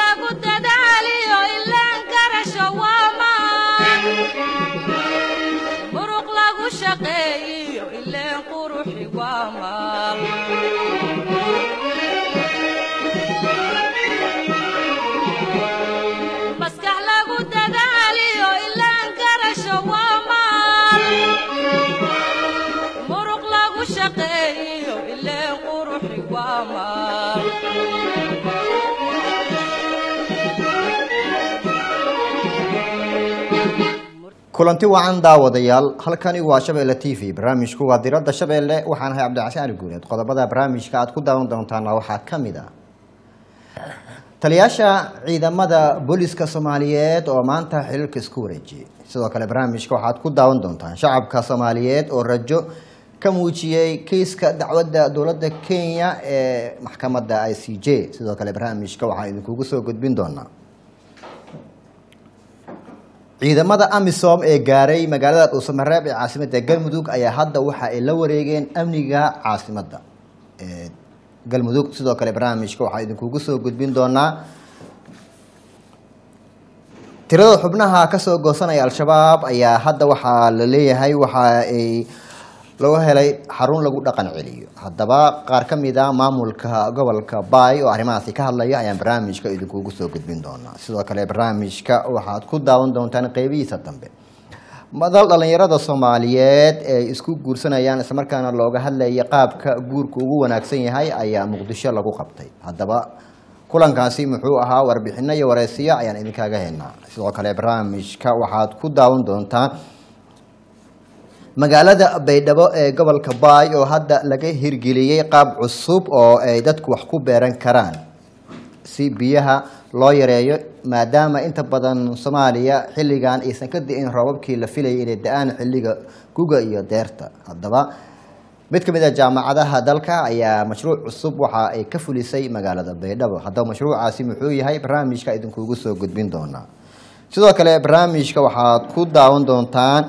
lagu dadaaliyo ilaan garasho waa maan muruq lagu shaqeeyiyo ileen quruxi waa maal maskax lagu dadaaliyo ilaan garasho waa maal muruq lagu shaqeeyiyo ileen quruxi waa maal kulanti wacan daawadayaal halkani waa shabeelle t v barnaamijku waa diradda shabeelle waxaan ahay cabdicasiin ali guuleed qodobada barnaamijka aad ku daawan doontaana waxaa ka mid ah taliyaasha ciidamada booliska soomaaliyeed oo maanta xiriirka isku wareejiyey sidoo kale barnaamijka waxaad ku daawan doontaan shacabka soomaaliyeed oo rajo ka muujiyey kiiska dacwadda dowladda kenya ee maxkamadda i c j sidoo kale barnaamijka waxaan idinkugu soo gudbin doonaa ciidamada amisom ee gaaray magaalada dhuusamareeb ee caasimadda galmudug ayaa hadda waxa ay la wareegeen amniga caasimadda ee galmudug sidoo kale barnaamijka waxaa idinkugu soo gudbin doonaa tirada xubnaha kasoo goosanaya al-shabaab ayaa hadda waxaa la leeyahay waxa ay laga helay xarun lagu dhaqan celiyo haddaba qaar ka mid a maamulka gobolka baay oo arrimahaasi ka hadlaya ayaan barnaamijka idinkugu soo gudbin doonaa sidoo kale barnaamijka waxaad ku daawan doontaan qeybihiisa dambe madal dhalinyarada soomaaliyeed ee isku guursanayaan islamarkaana looga hadlaya qaabka guurka ugu wanaagsan yahay ayaa muqdisho lagu qabtay haddaba kulankaasi muxuu ahaa warbixino iyo wareysiyo ayaan idinkaaga helnaa sidoo kale barnaamijka waxaad ku daawan doontaan magaalada baydhabo ee gobolka baay oo hadda laga hirgeliyey qaab cusub oo ay dadku wax ku beeran karaan si biyaha loo yareeyo maadaama inta badan soomaaliya xilligan aysan ka di'in roobabkii la filayay inay da-aan xilliga guga iyo deerta haddaba mid ka mid a jaamacadaha dalka ayaa mashruuc cusub waxa ay ka fulisay magaalada baydhabo haddaba mashruucaasi muxuu yahay barnaamijka idinkugu soo gudbin doonaa sidoo kale barnaamijka waxaad ku daawan doontaan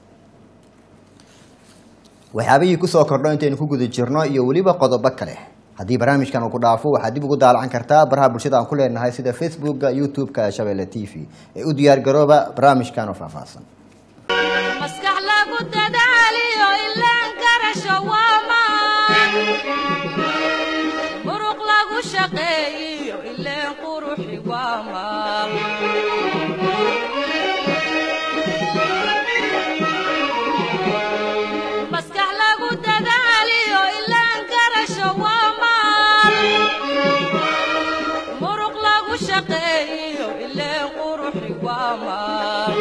waxyaabihii kusoo kordho intaynu ku guda jirno iyo weliba qodobo kale haddii barnaamijkan uu ku dhaafo waxaad dib ugu daalacan kartaa baraha bulshada aan ku leenahay sida facebooka youtube-ka ee shabeelle t v ee u diyaar garooba barnaamijkan oo faahfaahsan maskax lagu dadaaliyo ilaan garasho waa maan muruq lagu shaqeeyiyo ileen quruxi waa maal maskax lagu dadaaliyo ilaan garasho waa maal muruq lagu shaqeeyiyo ileen quruxi waa maal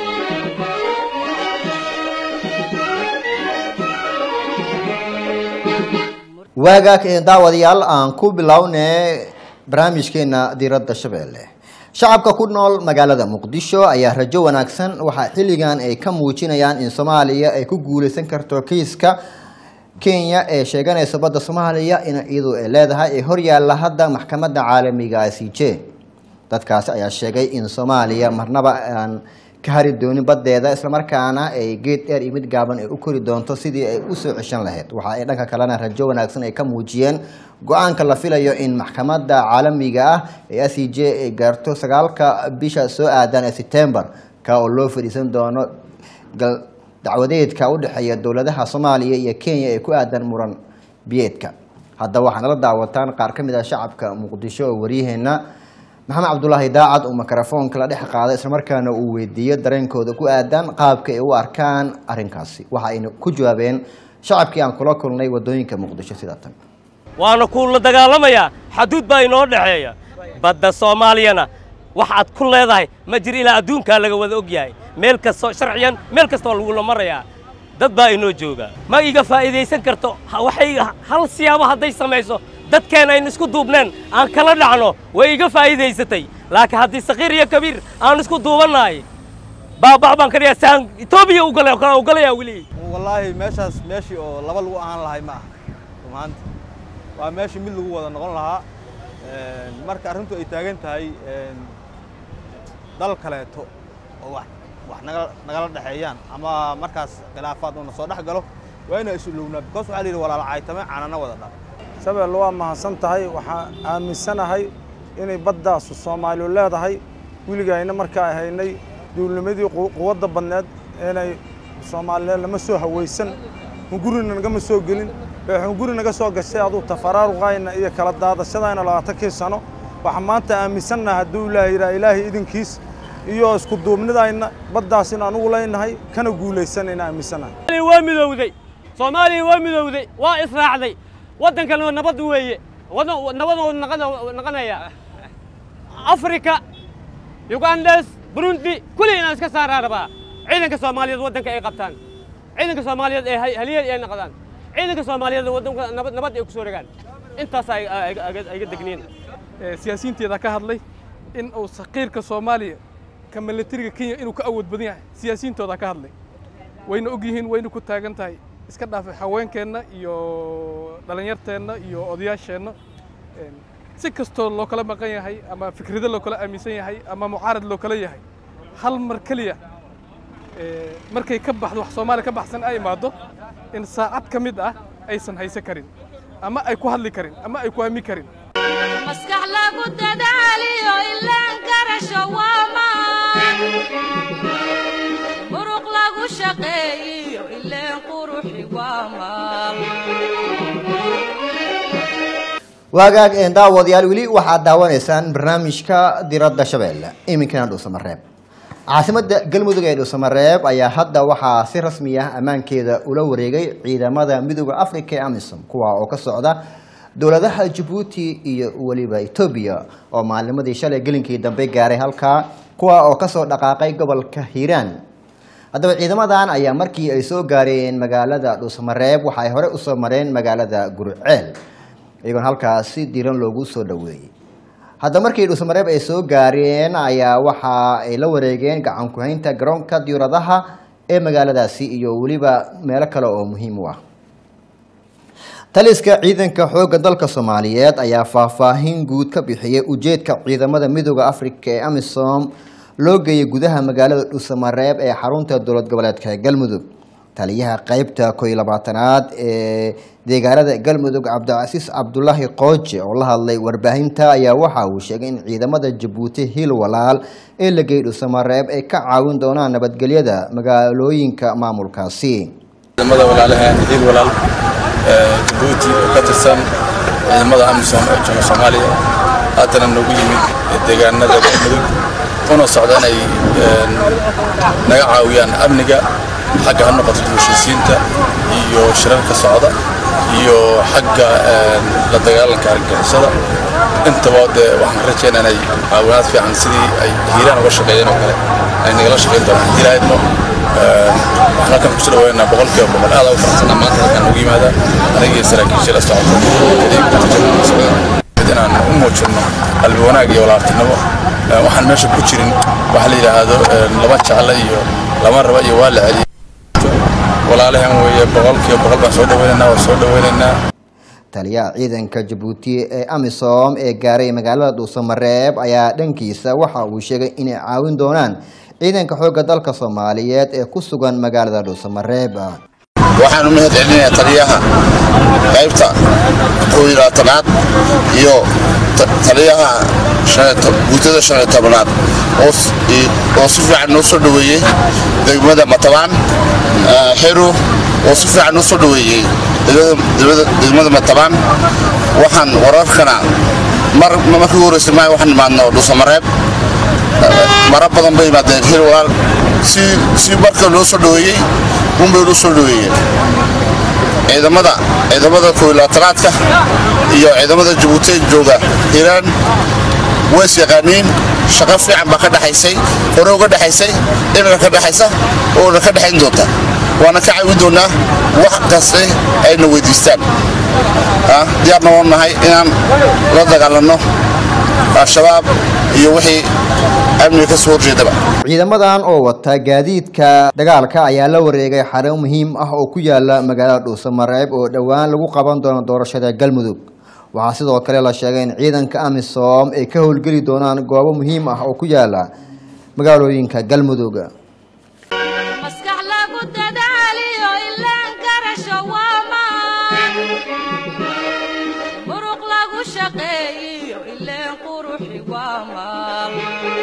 waagaag ee daawadayaal aan ku bilownay barnaamijkeena diiradda shabeelle shacabka ku nool magaalada muqdisho ayaa rajo wanaagsan waxaa xilligan ay ka muujinayaan in soomaaliya ay ku guuleysan karto kiiska kenya ee sheeganaysa badda soomaaliya in iyadu ay leedahay ee horyaalla hadda maxkamadda caalamiga i c j dadkaasi ayaa sheegay in soomaaliya marnaba aan ka hari doonin baddeeda islamarkaana ay geed dheer iyo mid gaaban ay u kori doonto sidii ay usoo ceshan lahayd waxa ay dhanka kalena rajo wanaagsan ay ka muujiyeen go-aanka la filayo in maxkamadda caalamiga ah ee i c j ay gaarto sagaalka bisha soo aadan ee september ka oo loo fadhiisan doono dacwadeedka u dhexeeya dowladaha soomaaliya iyo kenya ee ku aadan muran biyeedka haddaba waxaa nala daawataan qaar ka mid ah shacabka muqdisho oo waryaheena maxamed cabdulaahi daacad uu mikrofoonka la dhex qaaday islamarkaana uu weydiiyo dareenkooda ku aadan qaabka ay u arkaan arrinkaasi waxa ayna ku jawaabeen shacabkii aan kula kulnay wadooyinka muqdisho sida tan waana kuula dagaalamayaa xaduud baa inoo dhexeeya badda soomaaliyana waxaad ku leedahay ma jir ilaa adduunkaa laga wada og yahay meel kastoo sharciyan meel kastoo lagula marayaa dad baa inoo jooga ma iga faa'iidaysan karto waxay hal siyaabo hadday samayso dadkeen aynu isku duubneen aan kala dhacno way iga faa'iidaysatay laakiin haddii sakiir iyo kabiir aan isku duubannahay baabax baan ka dhigaa saan etoobiya ugala kala ugalayaa weli wallaahi meeshaas meeshii oo laba lagu ahaan lahay ma aha rumaanta waa meeshii mid lagu wada noqon lahaa marka arrintu ay taagan tahay dal kaleeto oo wax wax naga nagala dhexeeyaan ama markaas khilaafaad uuna soo dhex galo waa inaan isulowna because waxaa la yidhi walaala caytame caanana wada dhal shabeelle waa mahadsan tahay waxaan aaminsanahay inay baddaasu soomaaliyu leedahay weligayna markaa haynay duulnimadii quwadda badneed inay soomaaliyeed lama soo hawaysan hungurina nagama soo gelin ee hunguri naga soo gashay aduu tafaraaruqayna iyo kala daadashadayna labaatankii sano waxaan maanta aaminsannaha hadduu ilaaha yidhaha ilaahay idinkiis iyo isku duubnidayna baddaas in anugu leynahay kana guulaysanayna aaminsannahay waa midowday soomaaliya waa midowday waa israacday waddankana nabad weeye nabadoodu naqanaya afrika yugandes burundi kulli inaan iska saaraa rabaa ciidanka soomaaliyeed waddanka ay qabtaan ciidanka soomaaliyeed ee haliyad ay noqdaan ciidanka soomaaliyeed waddanka nabad ay ku soo regaan intaas ayga degniin siyaasiyiinteeda ka hadlay in uu saqiirka soomaaliya ka milatariga kenya inuu ka awood badan yahay siyaasiyiintooda ka hadlay wayna og yihiin wayna ku taagan tahay iska dhaafay haweenkeenna iyo dhallinyarteenna iyo odayaasheenna si kastoo loo kala maqan yahay ama fikrado loo kala aaminsan yahay ama mucaarad loo kala yahay hal mar keliya markay ka baxdo wax soomaaliya ka baxsan ay imaado in saacad ka mid ah aysan haysan karin ama ay ku hadli karin ama ay ku aami karin maskax lagu dadaaliyo ilaan garasho waamaan muruq lagu shaqeeyiyo ileen quruxi waamaan waagaag een daawadayaal weli waxaad daawanaysaan barnaamijka diradda shabeelle iminkana dhuusamareeb caasimadda galmudug ee dhuusamareeb ayaa hadda waxaa si rasmi ah ammaankeeda ula wareegay ciidamada midooda africa ee amisom kuwa oo ka socda dowladaha jabuuti iyo weliba etoobiya oo maalimadii shalay gelinkii dambe gaaray halkaa kuwa oo kasoo dhaqaaqay gobolka hiiraan haddaba ciidamadan ayaa markii ay soo gaareen magaalada dhuusamareeb waxa ay hore usoo mareen magaalada gurceel iyagoon halkaasi diran loogu soo dhaweeyey haddaba markii dhuusamareeb ay soo gaareen ayaa waxa ay la wareegeen gacan ku-haynta garoonka diyauradaha ee magaaladaasi iyo weliba meelo kale oo muhiim u ah taliska ciidanka xoogga dalka soomaaliyeed ayaa faahfaahin guud ka bixiyey ujeedka ciidamada midooda africa ee amisom loo geeyay gudaha magaalada dhuusamareeb ee xarunta dowlad goboleedka galmudug taliyaha qeybta ko iyo labaatanaad ee deegaanada galmudug cabdicasiis cabdulaahi qooje oo la hadlay warbaahinta ayaa waxa uu sheegay in ciidamada jabuuti hil walaal ee la geeyay dhuusamareeb ay ka caawin doonaan nabadgelyada magaalooyinka maamulkaasi ciidamada walaalaheen hiil walaal jabuuti oo ka tirsan ciidamada amisom ee jooga soomaaliya haddana noogu yimid deegaanada galmudug una socda inay naga caawiyaan amniga xagga ha noqoto heshiisiinta iyo shirarka socda iyo xagga la dagaalanka argagixisada intaba dee waxaan rajaynaa inay caawinaad fiican sidii ay hiiraan uga shaqeeyeen oo kale ay nagala shaqeyn doonaan haddii lahaydno waxaan halkan kusoo dhaweynaa boqolkiiba boqol aad ugu faraxsanaa maanta halkan ugu yimaada aniga iyo saraakiisha la socota inaan u muujinno qalbi wanaag iyo walaaltinimo waxaan meesha ku jirin waxa la yidhaahdo laba jecle iyo lama raba iyo waa la celiyo walaalahan weeye boqolkiiba boqol baan soo dhaweynaynaa waa soo dhaweynaynaa taliyaha ciidanka jabuuti ee amisom ee gaaray magaalada dhuusamareeb ayaa dhankiisa waxa uu sheegay inay caawin doonaan ciidanka xoogga dalka soomaaliyeed ee ku sugan magaalada dhuusamareeb waxaan u mahad celinayaa taliyaha qaybta koob iyo labaatanaad iyo taliyaha guutada shan iyo tobanaad oo si fiican noo soo dhoweeyey degmada matabaan xero oo si fiican noo soo dhoweeyey degmada matabaan waxaan wararkana markii ugu horeysay maayo waxaan imaadno dhuusamareeb mara badan bay yimaadeen hir walaal si marka loo soo dhoweeyey unbay loo soo dhoweeyeen ciidamada ciidamada kooyilaatanaadka iyo ciidamada jabuuti jooga hiiraan ways yaqaaniin shaqo fiican baa ka dhexaysay hore uga dhexaysay imika ka dhexaysa oona ka dhexayn doonta waana ka caawin doonaa wax kaste ayna weydiistaan diyaarna waan nahay inaan la dagaalanno al-shabaab iyo wixii amniga ka soo horjeedaba ciidamadan oo wata gaadiidka dagaalka ayaa la wareegay xarun muhiim ah oo ku yaala magaalada dhuusamareeb oo dhowaan lagu qaban doono doorashada galmudug waxaa sidoo kale la sheegay in ciidanka amisom ay ka howlgeli doonaan goobo muhiim ah oo ku yaala magaalooyinka galmudug maskax lagu dadaaliyo ilaan garasho waamaan muruq lagu shaqeeyiyo ileen quruxi waa maal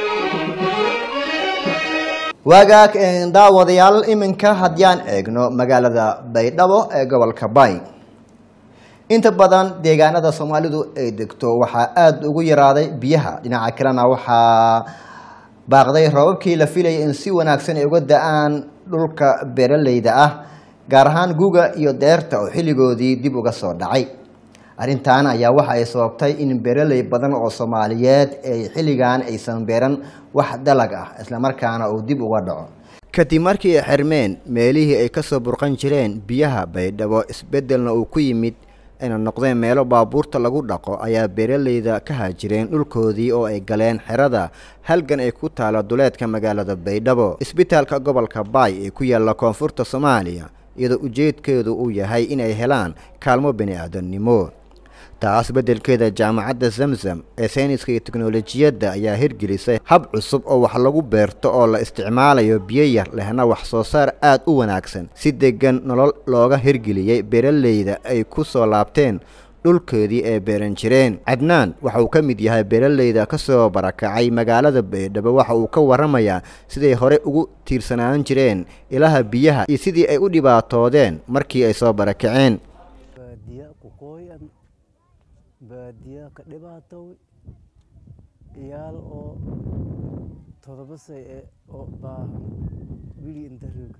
waagaag een, daawadayaal iminka haddiyaan eegno magaalada baydhabo ee gobolka bay inta badan deegaanada soomaalidu ay degto waxaa aada ugu yaraaday biyaha dhinaca kalena waxaa baaqday roobabkii la filayay in si wanaagsan ay uga da-aan dhulka beeraleyda ah gaar ahaan guga iyo deerta oo xilligoodii dib uga soo dhacay arrintan ayaa waxa ay sababtay in beeraley badan oo soomaaliyeed ay xilligan aysan beeran wax dalag ah islamarkaana uu dib uga dhaco kadib markii ay xirmeen meelihii ay kasoo burqan jireen biyaha baydhabo isbeddelna uu ku yimid ayna noqdeen meelo baabuurta lagu dhaqo ayaa beeraleyda ka haajireen dhulkoodii oo ay galeen xerada halgan ay ku taalo duleedka magaalada baydhabo isbitaalka gobolka baay ee ku yaalla koonfurta soomaaliya iyadoo ujeedkeedu uu yahay inay helaan kaalmo bini-aadamnimo taas beddelkeeda jaamacadda zamzam ee sayniska iyo teknolojiyadda ayaa hirgelisay hab cusub oo wax lagu beerto oo la isticmaalayo biyo yar lehna wax soo saar aad u wanaagsan si deggan nolol looga hirgeliyey beeraleyda ay ku soo laabteen dhulkoodii ay beeran jireen cadnaan waxa uu ka mid yahay beeraleyda ka soo barakacay magaalada baydhabo waxa uu ka warramayaa siday hore ugu tiirsanaan jireen ilaha biyaha iyo sidii ay u dhibaatoodeen markii ay soo barakaceen baadiya ku qooyan baadiya ka dhibaatow ciyaal oo todoba say e oo baahan wili inta roog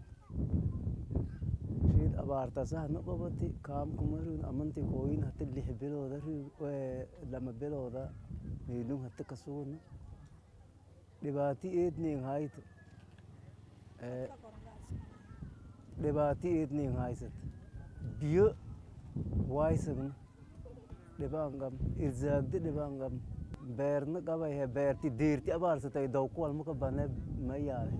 riid abaartasaha na qabati kaamku maruun amanti kooyin hata lix bilooda roog lama bilooda meelun hata ka sugna dhibaati eednin hayta dhibaati eednin haysat biyo waysagna dhibaangam irzaagdi dhibaangam beerna qabayhe beerti deerti abaarsatay dawkuwalmaka bane ma yaale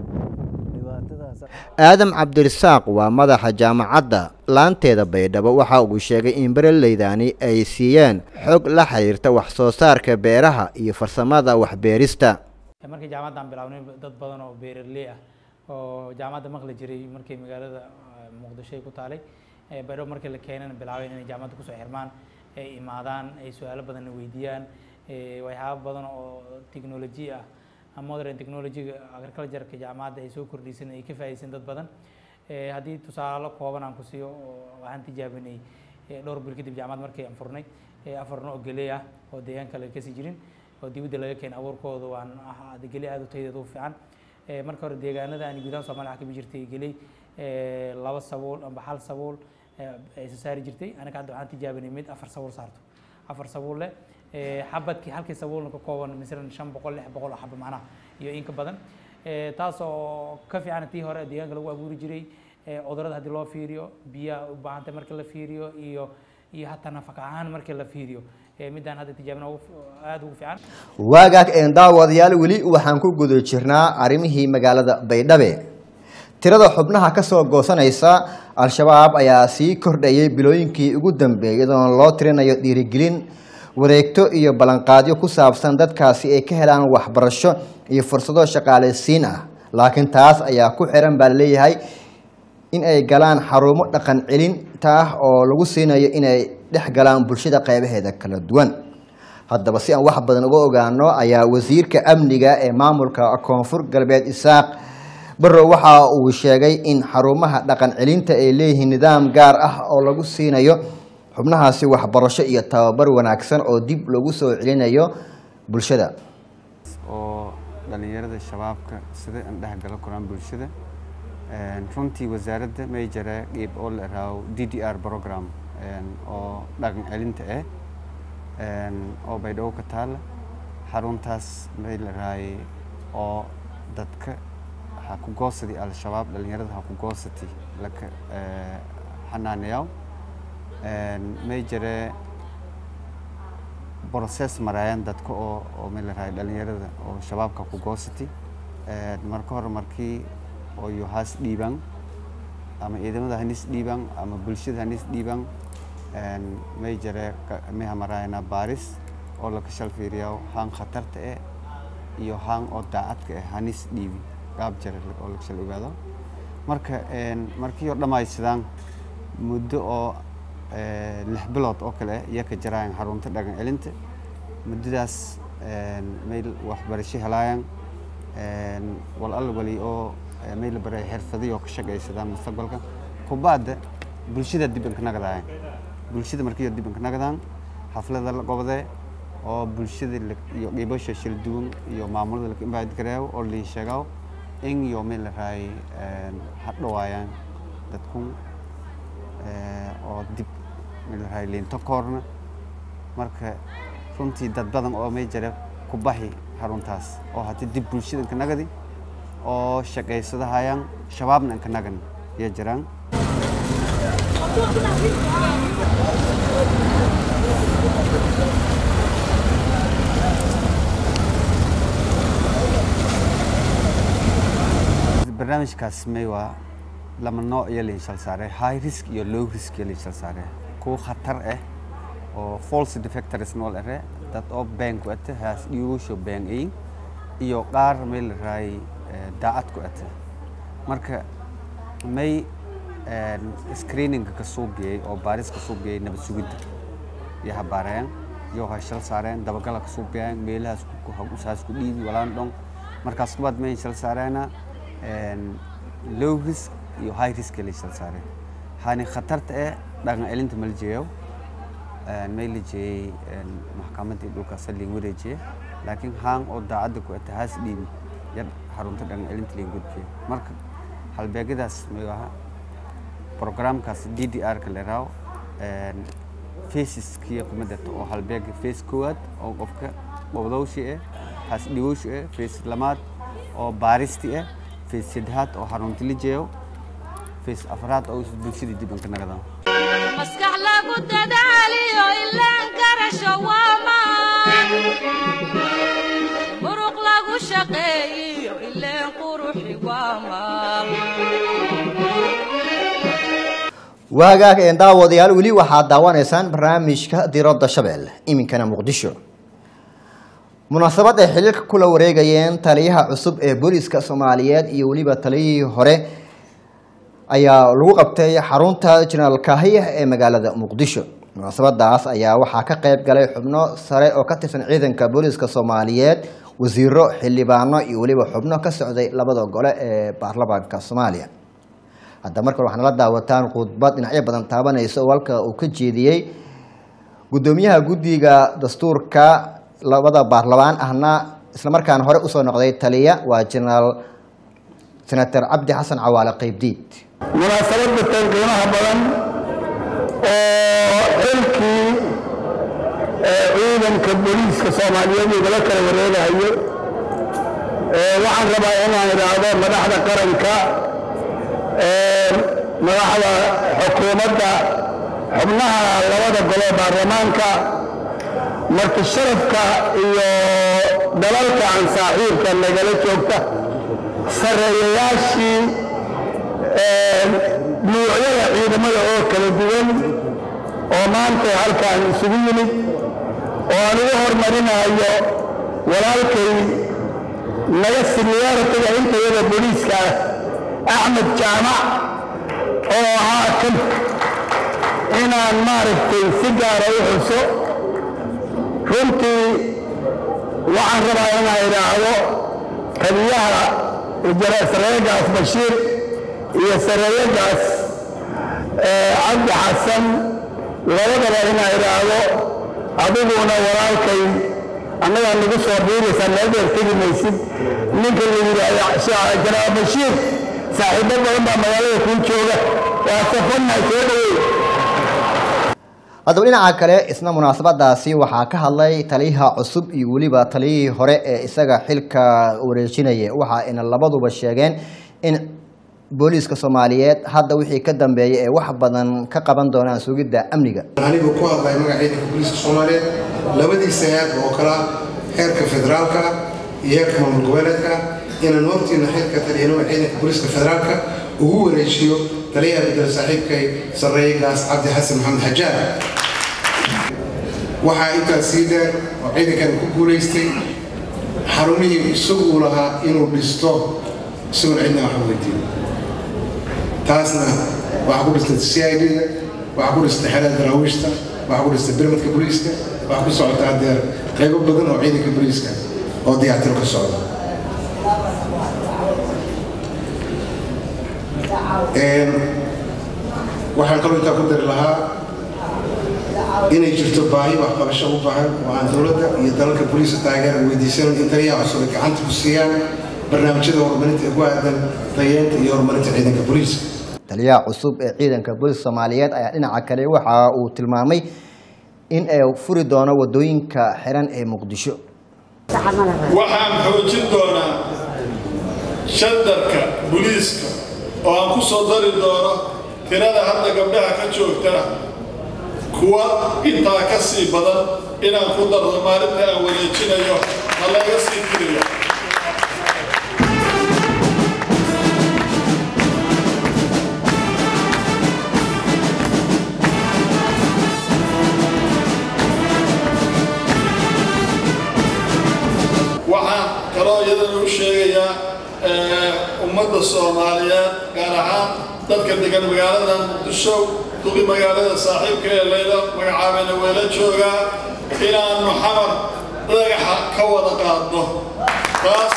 dhibaatadaas aadam cabdirisaaq waa madaxa jaamacadda laanteeda baydhabo waxa uu sheegay in beeraleydani ay siiyeen xog la xiriirta wax soo saarka beeraha iyo farsamada waxbeerista markii jaamacaddan bilaabnay dad badan oo beeraley ah oo jaamacadda maqli jiray markii magaalada eh, muqdisho ay ku taalay eh, baydhabo markii la keenana bilaabeen inay jaamacadda kusoo xirmaan ay imaadaan ay su-aalo badanna weydiiyaan eh, waxyaabo badan oo technology ah ama modern technology-ga agriculture-ka jaamacadda ay soo kordhisan ay ka faa'iideysan dad badan Eh, haddii tusaalo kooban aan ku siiyo oo waxaan tijaabinay eh, dhowr bil kadib jaamacad markii aan furnay eh, afar nooc geley ah oo deegaan kale kasii jirin oo dibadda laga keenay abuurkooda waan ah geley aad u tayadeed u fiican Eh, marka hore deegaanada aan gudaha Soomaaliya waxaa ka bixi jirtay geley eh, laba sabuul amba hal sabuul eh, ay soo saari jirtay anaga hadda waxaan tijaabinay mid afar sabuul saarto afar sabuul leh eh, xabadkii halkii sabuulna ka kooban misalan shan boqol lix boqol oo xabo macnaha iyo in ka badan Eh, taas oo ka fiican tii hore deegaanka lagu abuuri jiray eh, cudurrada haddii loo fiiriyo biyaha u baahantay marka la fiiriyo iyo iyo hataa nafaqo ahaan marka la fiiriyo Eh, midaan hadda tijaabina ugu fi- aad ugu fiican waagaag een daawadayaal weli waxaan ku guda jirnaa arrimihii magaalada baydhabe tirada xubnaha ka soo goosanaysa al-shabaab ayaa sii kordhayay bilooyinkii ugu dambeeyay iyadoona loo tirinayo dhiirigelin wareegto iyo ballanqaadyo ku saabsan dadkaasi ay ka helaan waxbarasho iyo fursado shaqaalaysiin ah laakiin taas ayaa ku xiran baa laleeyahay in ay galaan xarumo dhaqan celinta ah oo lagu siinayo inay dhex galaan bulshada qeybaheeda kala duwan haddaba si aan wax badan uga ogaano ayaa wasiirka amniga ee maamulka koonfur galbeed isaaq barrow waxa uu sheegay in xarumaha dhaqan celinta ay leeyihiin nidaam gaar ah oo lagu siinayo xubnahaasi waxbarasho iyo tababar wanaagsan oo dib lagu soo celinayo bulshada oo dhalinyarada shabaabka sida aan dhexgala koraan bulshada Een, runtii wasaaradda may jira qeyb oo la iraaho d d r program een, oo dhaqan celinta ah een, oo baydhabo ka taala xaruntaas may la raayay oo dadka ha ku goosadi al-shabaab dhalinyarada ha ku goosati laka eh, xanaaneyaw Een, may jira process marayaan dadka oo oo may la raayay dhalinyarada oo shabaabka ku goosati Een, marka hore markii oo iyo haas dhiibaan ama ciidamada hanis dhiibaan ama bulshada hanis dhiibaan Een, may jira ka- may hamaraayana baaris oo laka shal fiiriyaa haan khatarta eh iyo haan oo daacadka eh hanis dhiibi qaab jira oo laka shal ogaado marka een, markii oo dhammaysadaan muddo oo eh, lix bilood oo kale iyo ka jiraan xarunta dhaqan celinta muddadaas meel waxbarasho helaayaan wal alla wali oo meel la baray xirfadiyo oo ka shaqaysadaan mustaqbalka kubadda bulshada dib inka nagadaayaan bulshada markii dib inka nagadaan xaflada la gobodee oo bulshada iyo qeybasha shil duwan iyo maamulada laka imbaad gareeyo oo liin sheegaw in iyo meel la raay hadhawaayaan dadkun oo dib meel la raay liinto koorna marka runtii dad badan oo may jira ku baxi xaruntaas oo haddii dib bulshada inka nagadi oo shaqaysadahayaan shabaabna inka nagan iyo jiraan barnaamijkaas may waa lama nooc iyo liinshal saare high risk iyo low risk iyo liinshal saare kuwa khatar ah oo false defectors nool ere dad oo been ku ate haas dhiigusho been ayin iyo qaar may la raay daacad ku ate marka may screeninga ka soo geeyey oo baaris ka soo geeyey nabad sugidda iyo habaarayaan iyo hashal saareen dabagala ka soo geeyaan meelahaas usaas ku dhiibi walaan dhong markaas kubaad may shal saareena low risk iyo high risk la shal saareen hani khatarta ee dhaqan celinta ma la jeeyo may la jeeyey maxkamaddii dhulkaas liin wareejiye laakiin haan oo daacadda ku ata haas dhiibi yar xarunta dhaqan celinta liin gudbiye marka halbeegyadaas may aha programkaas d d r ka la raawo faceskiya kuma darto oo halbeega face koowaad oo qofka qobdowshi eh haas dhigowshi eh face lamaad oo baaristi eh face saddexaad oo xarunta la jeeyo face afraad oo bulshada dib inka nagadaan maskax lagu dadaaliyo ilaan garasho waamaan muruq lagu shaqeeyiyo ileen quruxi waamaal waagaag een daawadayaal weli waxaad daawanaysaan barnaamijka diradda shabeelle iminkana muqdisho munaasabad ay xiliilka kula wareegayeen taliyaha cusub ee booliska soomaaliyeed iyo weliba taliyihii hore ayaa lagu qabtay xarunta jenaraal kaahiya ee magaalada muqdisho munaasabadaas ayaa waxaa ka qayb galay xubno sare oo ka tirsan ciidanka booliska soomaaliyeed wasiiro xildhibaano iyo weliba xubno ka socday labada gole ee baarlamaanka soomaaliya hadda markan waxaana la daawataan khudbad dhinacyo badan taabanaysa oo halka uu ka jeediyey guddoomiyaha guddiga dastuurka labada baarlamaan ahna islamarkaana hore usoo noqday taliya waa jenaraal senator cabdi xasan cawaale qeybdiid munaasabadda tan qiimaha badan oo xilkii ciidanka booliiska soomaaliyeed igala kala wareegayo waxaan rabaa inaan idhaahdo madaxda qaranka madaxda xukuumadda xubnaha labada gole baarlamaanka marti sharafka iyo dalalka aan saaxiibka nagala joogta sarreeyayaashii nuucyada ciidamada oo kala duwan oo maanta halkaan isugu yimid oo aan ugu hormarinayo walaalkay naga siniyaaratiga intayada booliiska ah axmed jaamac oo ahaa kan inaan maaragtay si gaara u xuso runtii waxaan rabaa inaan idhaahdo taliyaha sareeyagaas bashiir iyo sareeyagaas cabdi xasan labadaba inaan idhaahdo adiguna walaalkay annagaa nagu soo biiraysaa meedeer tegi maysid ninka la yidhaahdo janaal bashiir saaxiibo badan baa magaalada kuu jooga waa safannahay soo dhaweey haddaba dhinaca kale isna munaasabadaasi waxaa ka hadlay taliyaha cusub iyo weliba taliyihii hore ee isaga xilka wareejinaya waxa ayna labaduba sheegeen in booliiska soomaaliyeed hadda wixii ka dambeeya ee wax badan ka qaban doonaan sugidda amniga anigu ku hadlay magaca ciidanka booliiska soomaaliyeed labadiisa heer oo kala heerka federaalka iyo heerka maamul goboleedka inaan hortiina xilka taliyanimo ciidanka booliiska federaalka ugu wareejiyo taliyaha bedel saaxiibkay sarreeyagaas cabdi xasan maxamed xajaar waxaa intaas sii dheer oo ciidankan ku guulaystay xarumihii isaguu lahaa inuu dhisto isagoon cidna wax weydiin taasna waxaa ku dhistay c i d-da waxaa ku dhistay xerada daraawiishta waxaa ku dhistay birmadka booliiska waxaa ku socota haddeer qaybo badan oo ciidanka booliiska oo dayactiro ka socda waxaan kaloo intaa ku dari lahaa inay jirto baahi waxqabasho u baahan oo aan dowladda iyo dalalka booliiska taageera weydiisanan in taliyaha cusub ay gacanta ku siiyaan barnaamijyada horumarinta ee ku aadan tayeenta iyo horumarinta ciidanka booliiska taliyaha cusub ee ciidanka booliska soomaaliyeed ayaa dhinaca kale waxa uu tilmaamay in ay furi doono wadooyinka xiran ee muqdisho waxaan xoojin doonaa shandarka booliiska oo aan ku soo dari doono tirada hadda gabdhaha ka joogta kuwa intaa ka sii badan inaan ku dardo maalinta aan wareejinayo ha laga sii tiriyo waxaan kaloo iyadana u sheegayaa ummadda soomaaliyeed gaar ahaan dadka degan magaalada muqdisho duqi magaalada saaxiibka ee layla magacaabana weela joogaa inaannu xamar dhagaxa ka wada qaadno taas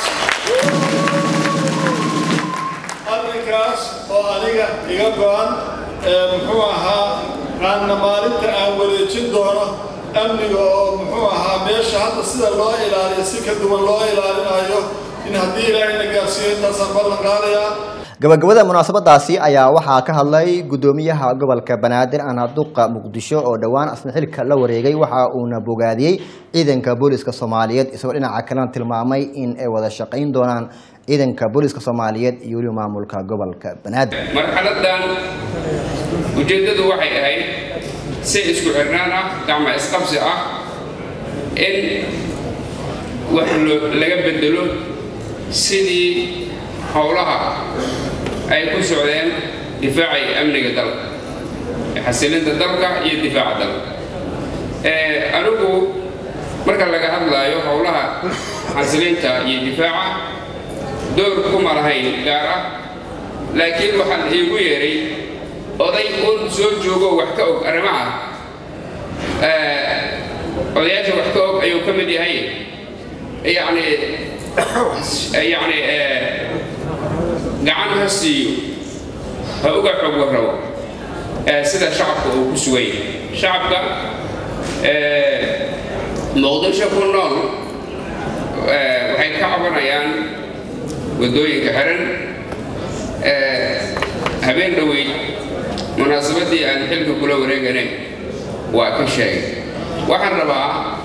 arrinkaas oo aniga iga go-an muxuu ahaa aanna maalinta aan wareejin doono amniga oo muxuu ahaa meesha hadda sida loo ilaaliyo si ka duwan loo ilaalinayo in haddii ilaahayna gaarsiiyo intaasaan ballan qaadayaa gabagabada munaasabadaasi ayaa waxaa ka hadlay gudoomiyaha gobolka banaadir anaduqa muqdisho oo dhowaan asna xilka la wareegay waxa uuna bogaadiyey ciidanka booliska soomaaliyeed isagoo dhinaca kalena tilmaamay in ay wada shaqayn doonaan ciidanka booliska soomaaliyeed iyo weliba maamulka gobolka banaadir marxaladan ujeeddadu waxay ahayd si isku xirnaan ah gacma isqabsi ah in wax laga bedelo sidii howlaha ay ku socdeen difaaca iyo amniga dalka xasilinta dalka iyo difaaca dalka anigu marka laga hadlaayo howlaha xasilinta iyo difaaca door kuma lahayn gaar ah laakiin waxaan iigu yeeray oday un soo joogo wax ka og arrimaha odayaasha wax ka og ayuu ka mid yahay yacni yacni gacan ha siiyo ha uga xog warrabo sida shacabka uu ku sugan yahay shacabka muqdisho ku nool waxay ka cabanayaan waddooyinka xiran habeen dhoweyd munaasabaddii aan xilka kula wareeganayn waa ka sheegay waxaan rabaa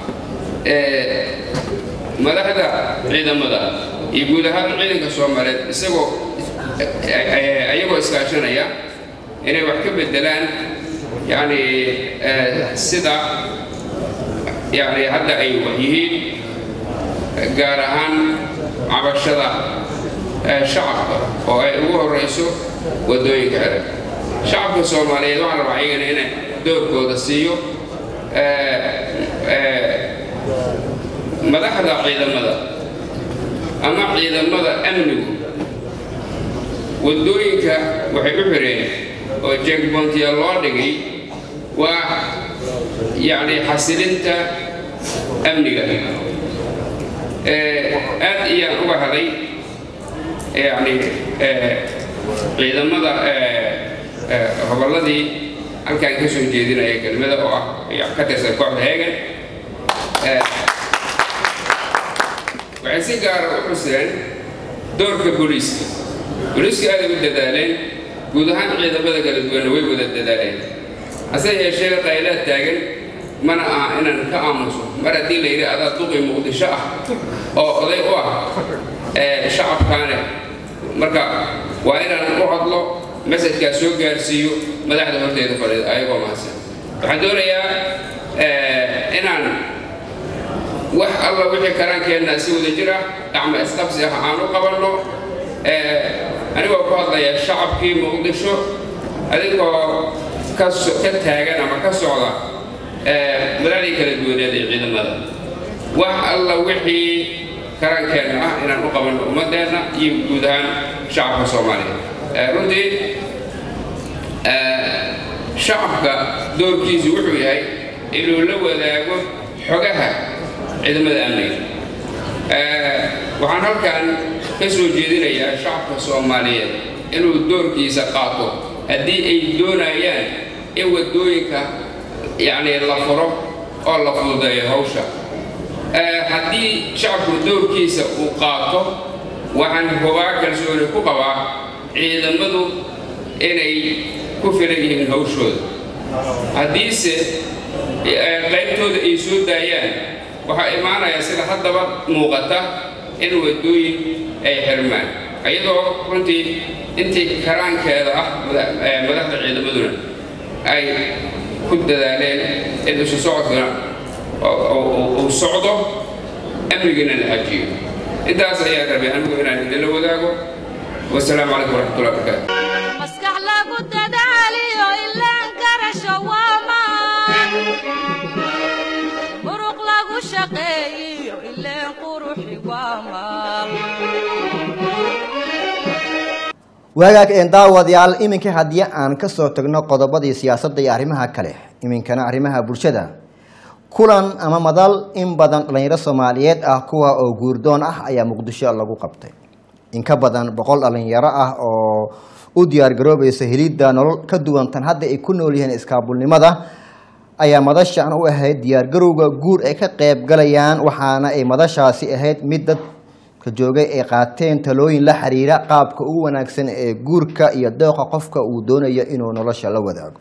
madaxda ciidamada iyo guud ahaan ciidanka soomaaliyeed isagoo ayagoo iskaashanaya inay wax ka bedelaan yani sida yani hadda ay wax yihiin gaar ahaan cabashada shacabka oo ay ugu horeyso waddooyinka xiran shacabka soomaaliyeed waxaan rabaa iyagana inay doorkooda siiyo madaxda ciidamada ama ciidamada amnigu waddooyinka waxay u xireen oo jeegboontiya loo dhigay waa yacni xasilinta amniga aad iyaan uga haday yacni ciidamada hobolladii halkaan ka soo jeedinaya kelmada oo ah ka tirsan kooxda heegan waxay si gaara u xuseen doorka booliiska booliiska aaday u dadaaleen guud ahaan ciidamada kala duwanna way wada dadaaleen hase yeeshee qaylaad taagan mana aha inaan ka aamuso mar haddii la yidhi adaa duqi muqdisho ah oo oday u ah shacabkaane marka waa inaan u hadlo masajkaa soo gaarsiiyo madaxda horteeda fadhida ayagoo mahadsan waxaan doonayaa inaan wax alla wixii karaankeenna si wada jir ah gacma isqabsi ah aan u qabanno anigoo ku hadlaya shacabkii muqdisho adigoo ka taagan ama ka socda madaxdii kala duwaneed ee ciidamada wax alla wixii karaankeenna ah inaan u qabanno ummadeenna iyo guud ahaan shacabka soomaaliya runtii shacabka doorkiisu wuxuu yahay inuu la wadaago xogaha ciidamada amniga waxaan halkan ka soo jeedinayaa shacabka soomaaliyeed inuu doorkiisa qaato haddii ay doonayaan in waddooyinka yacni la furo oo la fududeeyo hawsha haddii shacabku doorkiisa uu qaato waxaan hubaa kalsooni ku qabaa ciidamadu inay ku filan yihiin hawshooda haddiise qaybtooda ay soo daayaan waxaa imaanaya sida haddaba muuqata in waddooyin ay xirmaan iyadoo runtii intii karaankeeda ah madaxda ciidamaduna ay ku dadaaleen in isu socodkuna uu socdo amnigana la xajiyo intaas ayaa rabay anigu inaan idinla wadaago wasalaamu calaykum waraxmatullahi wabarakaatu maskax lagu dadaaliyo ilaan garasho waa maan muruq lagu shaqeeyiyo ileen quruxi waa maal waagaag een daawadayaal iminka haddii aan kasoo tagno qodobadii siyaasadda iyo arrimaha kale iminkana arrimaha bulshada kulan ama madal in badan dhallinyaro soomaaliyeed ah kuwa oo guurdoon ah ayaa muqdisho lagu qabtay in ka badan boqol dhallinyaro ah oo u diyaargaroobaysa helidda nolol ka duwan tan hadda ay ku nool yihiin iskaabulnimada ayaa madashan u ahayd diyaargarowga guur ay ka qayb galayaan waxaana ay madashaasi ahayd mid dadka joogay ay qaateen talooyin la xiriira qaabka ugu wanaagsan ee guurka iyo dooqa qofka uu doonayo inuu nolosha la wadaago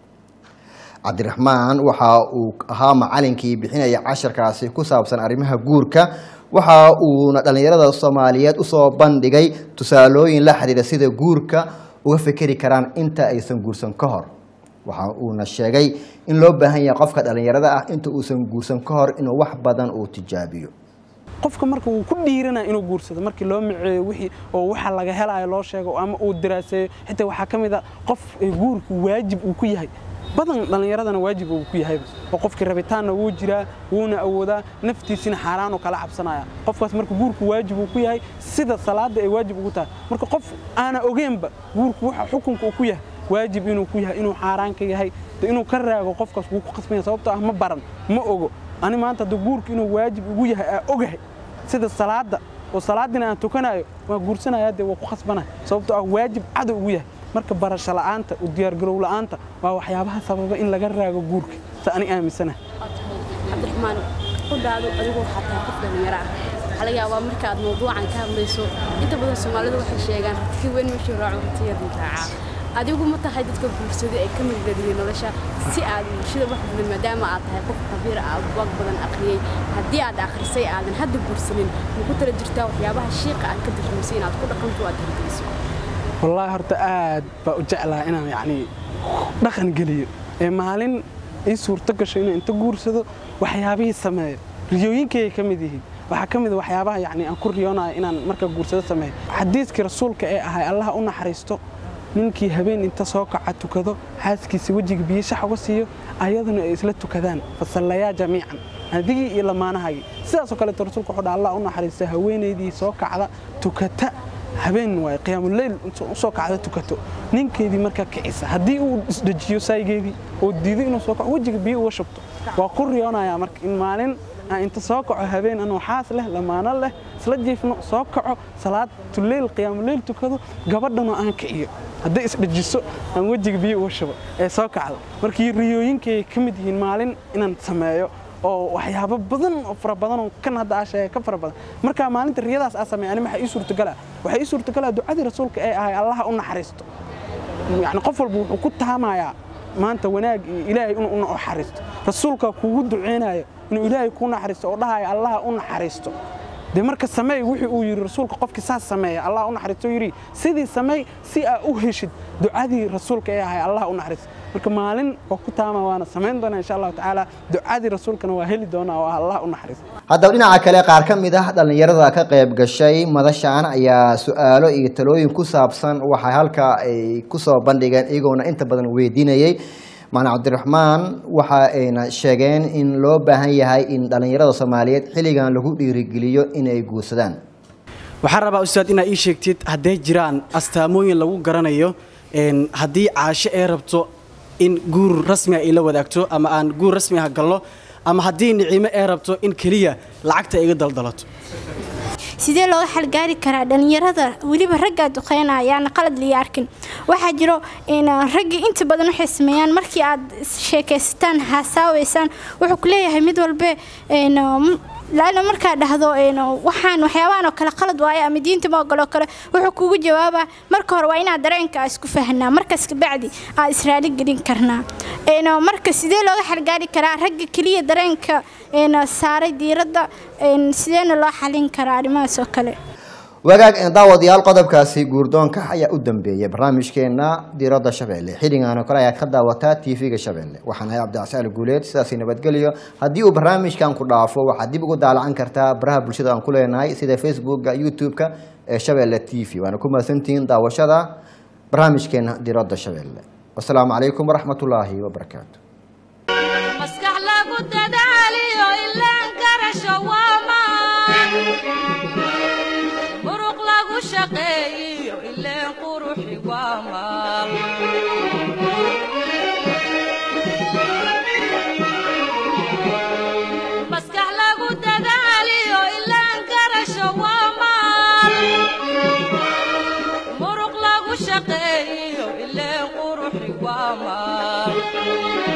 cabdiraxmaan waxa uu ahaa macalinkii bixinaya casharkaasi ku saabsan arrimaha guurka waxa uuna dhallinyarada soomaaliyeed usoo bandhigay tusaalooyin la xiriira sida guurka uga fekeri karaan inta aysan guursan ka hor waxa uuna sheegay in loo baahan yahay qofka dhallinyarada ah inta uusan guursan ka hor inuu wax badan uu tijaabiyo qofka marka uu ku dhiiranaya inuu guursado markii loo miceeyo wixii oo waxa laga helayo loo sheego ama uu diraaseeyo xitaa waxaa ka mid a qof guurku waajib uu ku yahay badan dhallinyaradana waajib uu ku yahayba oo qofkii rabitaanna wuu jiraa wuuna awoodaa naftiisina xaaraanuu kala cabsanaya qofkaas marka guurku waajib uu ku yahay sida salaadda ay waajib ugu tahay marka qof aana ogeenba guurku waxa xukunka uu ku yahay waajib inuu ku yahay inuu xaaraan ka yahay de inuu ka raago qofkaas wuu ku qasbanya sababtoo ah ma baran ma ogo ani maanta hadda guurku inuu waajib ugu yahay aa ogahay sida salaadda oo salaadina aan tukanayo waa guursanaya dee waa ku khasbanaya sababtoo ah waajib cadow ugu yahay marka barasho la'aanta u diyaargarow la'aanta waa waxyaabaha sababa in laga raago guurka sa ani aaminsanahay cabdiraxmaan qudhaadu adigoo xataa qof dhallinyaro ah waxaa laga yaabaa marka aad mawduucan ka hadlayso inta badan soomaalidu waxay sheegaan radkii weyn meeshuu raaco ratiyadii raacaa adigu ma tahay dadka guursaday ay ka midgadiyeen nolosha si aad bulshada wax badan maadaama aad tahay qof khabiir ah buug badan akhriyey haddii aad akhrisay aadan hadda guursanin ma ku tala jirtaa waxyaabaha shiiqa aad ka darrimisay inaad ku dhaqanto aad hirgeliso wallaahi horta aad baa u jeclaha inaan yacni dhaqan geliyo ee maalin ii suurto gasho inaan inta guursado waxyaabihii sameeyo riyooyinkayay ka mid yihiin waxaa ka mid a waxyaabaha yacni aan ku riyoonayo inaan marka guursado sameeyo xadiiskii rasuulka ee ahay allaha u naxariisto ninkii habeen inta soo kaca tukado xaaskiisa wejiga biyo shax uga siiyo ayaduna ay isla tukadaan fasallayaa jamiican adigii iyo lamaanahagii sidaasoo kaleeto rasuulku wuxuu dha allah u naxariista haweenaydii soo kacda tukata habeen waay qiyaamuleyl u soo kacda tukato ninkeedii markaa kicisa haddii uu isdhejiyo saygeedii oo diido inuu soo kaco wejiga biyo uga shubto waa ku riyoonayaa marka in maalin aan inta soo kaco habeen anuu xaas leh lamaano leh isla jiifno soo kaco salaad tuleyl qiyaamuleyl tukado gabadhanoo aan kiciyo hadday isdhejiso aan wejiga biyo uga shubo ee soo kacdo markii riyooyinkay ka mid yihiin maalin inaan sameeyo oo waxyaabo badan oo fara badan oo kan hadda aa sheegay ka fara badan marka maalinta riyadaas aa sameeya ani maxaa ii suurtagala waxaa ii suurtagala ducadii rasuulka ee ahay allaha u naxariisto yani qof walba wuxuu ku taamayaa maanta wanaag iyo ilaahay inuu u naxariisto rasuulka kuugu duceynayo inuu ilaahay kuu naxariisto oo dhahaya allaha u naxariisto dee marka sameey wixii uu yidhi rasuulka qofkii saas sameeya allah u naxariisto yidhi sidii sameey si aa u heshid ducadii rasuulka ee ahay allah u naxariisto marka maalin oo ku taama waana samayn doonaa insha allahu tacaala ducadii rasuulkana waa heli doonaa oo ah allah u naxariisto haddaba dhinaca kale qaar ka mid ah dhallinyarada ka qayb gashay madashan ayaa su-aalo iyo talooyin ku saabsan waxay halkaa ay kusoo bandhigeen iyagoona inta badan weydiinayay macna cabdiraxmaan waxa ayna sheegeen in loo baahan yahay in dhallinyarada soomaaliyeed xilligan lagu dhiirigeliyo inay guursadaan waxaan rabaa ustaad inaad ii sheegtid hadday jiraan astaamooyin lagu garanayo haddii caasho ee rabto in guur rasmiga ay la wadaagto ama aan guur rasmi ah gallo ama haddii nicimo ee rabto in keliya lacagta iga daldalato sidee looga xalgaari karaa dhalinyarada weliba raggaa duqeynayaana qalad liya arkin waxaa jiro in raggii inta badan waxay sameeyaan markii aad sheekaysataan haasaaweysaan wuxuu ku leeyahay mid walbe laana markaa dhahdo waxaan waxyaabahan oo kale qalad waaye ama diinta ma ogoloo kale wuxuu kugu jawaabaa marka hore waa inaad dareenka isku fahnaa markaas kabacdi aad israali gelin karnaa marka sidee looga xalgaari karaa ragga keliya dareenka saaray diiradda sideena loo xalin karaa arrimahaas oo kale wagaag daawadayaal qodobkaasi guurdoonka ayaa u dambeeyay barnaamijkeena diiradda shabeelle xilligan oo kale ayaad ka daawataa tv-ga shabeelle waxaan ahay cabdicasaal guuleed sidaasi nabadgelyo haddii uu barnaamijkan ku dhaafo waxaad dib ugu daalacan kartaa baraha bulshada aan ku leenahay sida facebooka youtube-ka ee shabeelle t v waana ku mahadsantihiin daawashada barnaamijkeena diiradda shabeelle wasalaamu calaykum waraxmatullaahi wabarakaatu maskax lagu dadaaliyo ilaan garasho waamaan muruq lagu shaqeeyiyo ileen quruxi waamaan maskax lagu dadaaliyo ilaan garasho waamaan muruq lagu shaqeeyiyo ileen quruxi waamaan